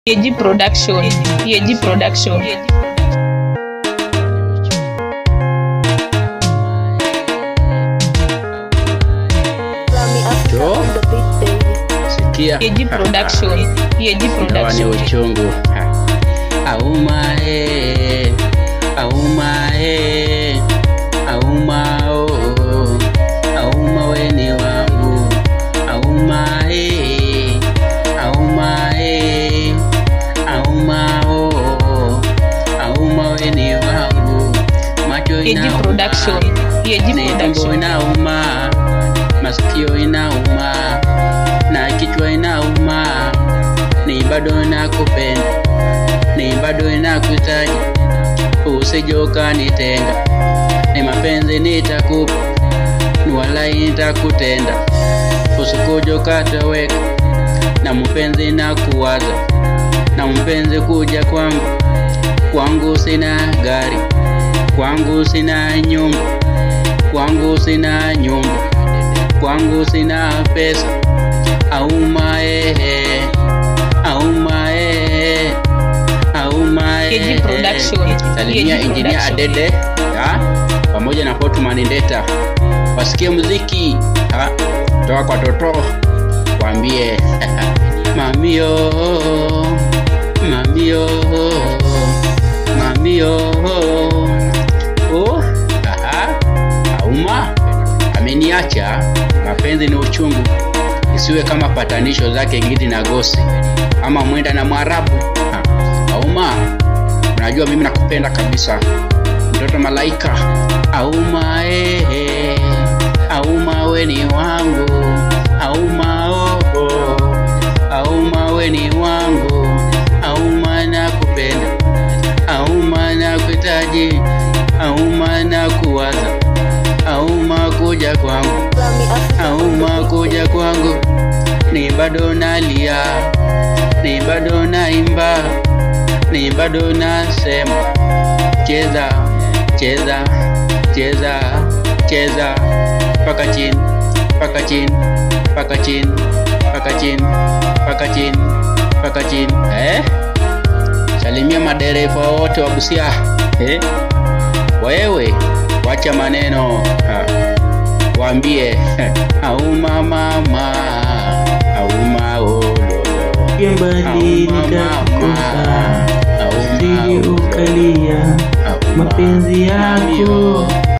Yeji Production. Yeji Production. Jo, sikia Yeji Production. Yeji Ingawa ni Production. uchungu Ha. auma eh, auma eh, auma oh, auma weni wangu auma eh, auma eh, auma oh, auma weni wangu macho Yeji inauma Production. Yeji ni tumbo Production. inauma, masikio inauma, na kichwa inauma, ni bado nakupenda, ni bado nakutaji, usije ukanitenga, ni mapenzi nitakupa, ni walai nitakutenda, usikuja ukatoweka, na mpenzi nakuwaza, na mpenzi kuja kwangu, kwangu sina gari, kwangu sina nyumba kwangu sina nyumba, kwangu sina pesa, auma ehe, auma ehe, auma Keji ehe. Production. Salimia Keji Engineer Production. Adede ha? pamoja na Portman Ndeta, wasikie muziki ha? toka kwa Toto, waambie mamio, mamio, mamio oh, aha, auma ameniacha. Mapenzi ni uchungu, isiwe kama patanisho zake Gidi na Gosi ama Mwenda na Mwarabu. Ha, Auma, unajua mimi nakupenda kabisa, mtoto malaika. Auma ehe, auma weni wangu, auma oh, oh, auma weni wangu, auma nakupenda auma na kuhitaji, auma na kuwaza, auma kuja kwangu, auma kuja kwangu, ni bado nalia, ni bado naimba, ni bado nasema, cheza cheza cheza cheza paka chini paka chini paka chini paka chini paka chini paka chini eh? Salimia madereva wote wa Busia eh? Wewe wacha maneno ha. Waambie auma mama auma ololo mbali nitakukosa, sije ukalia mapenzi yako